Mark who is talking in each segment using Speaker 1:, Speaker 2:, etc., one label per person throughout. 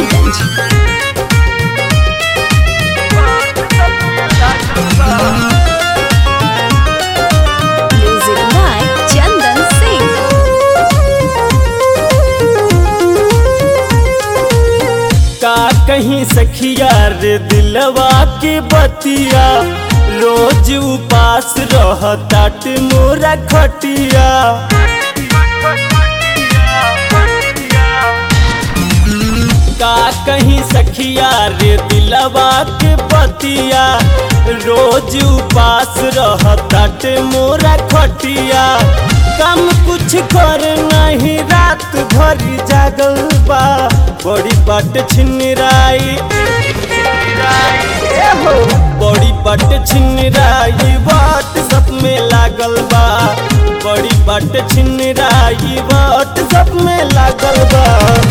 Speaker 1: Gopalganj. Music by Chandan Singh.
Speaker 2: का कहीं सखिया रे दिलवा के बतिया रोज उपास रहतात मोरा खटिया का कहीं सखिया रे दिलवा के बतिया रोज उपास रहतात मोरा खटिया काम कुछ कर नहीं रात भर जागल बा बड़ी बाट छिनराई बड़ी बाट छिनराई बाट सब में लागल बा बड़ी बाट छिनराई बाट सब में लागल बा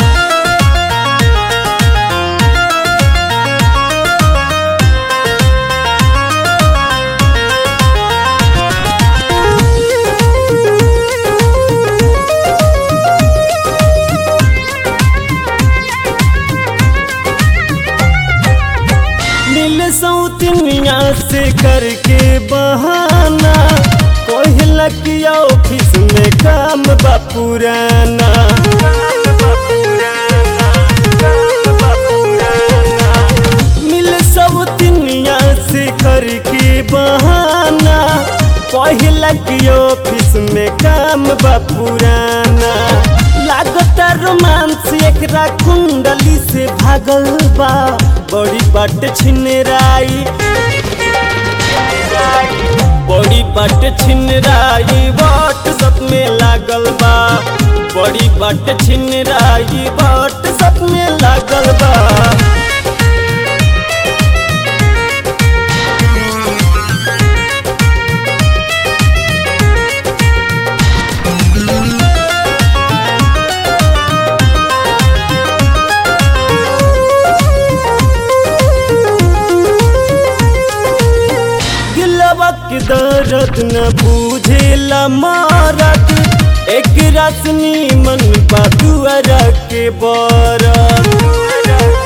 Speaker 2: मिल सौतनिया से करके बहाना कोहला की ऑफिस में काम बा पुराना मिल सौतनिया से करके बहाना कोहला की ऑफिस में काम बा पुराना लागता रोमांस एकरा कुंडली से भागल बा बड़ी बाट छिनराई बड़ी बाट छिनराई बाट सब में लागल बा बड़ी बाट छिनराई बाट सब में लागल बा दिलवा के दर्द न बूझेला मारत एक रसनी मन बदुअर के बरत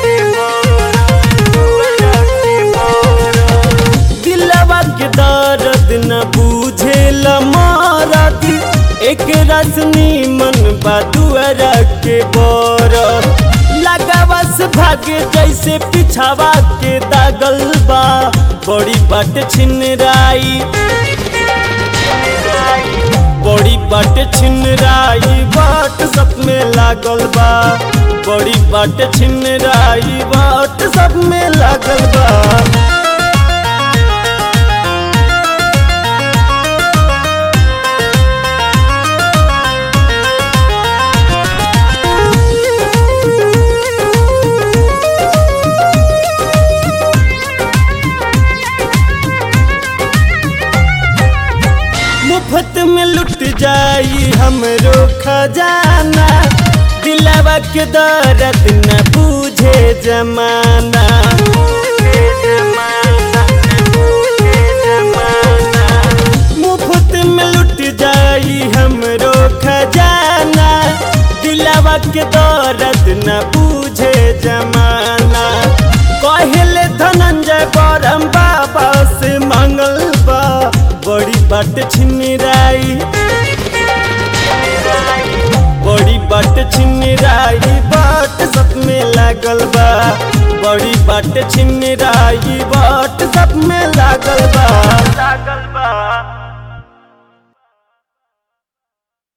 Speaker 2: दिलवा के दर्द न बूझेला मारत एक रसनी मन बदुअर के बरत लगावस भागे जैसे पिछावा के दागल बा बड़ी बाट छिनराई बड़ी बाट छिनराई बाट सब में लागल बा बड़ी बाट छिनराई बाट सब में लागल बा मुफ्त में लुट जाई हमरो खजाना दिलवा के दर्द न बूझे जमाना मुफ्त में लुट जाई हमरो खजाना दिलवा के दर्द न बूझे जमाना कहले धनंजय परम बाबा से मंगल बा बड़ी बाट छिनराई बड़ी बाट छिनराई बाट सब में लागल बा बड़ी बाट छिनराई बाट सब में लागल बा लागल बा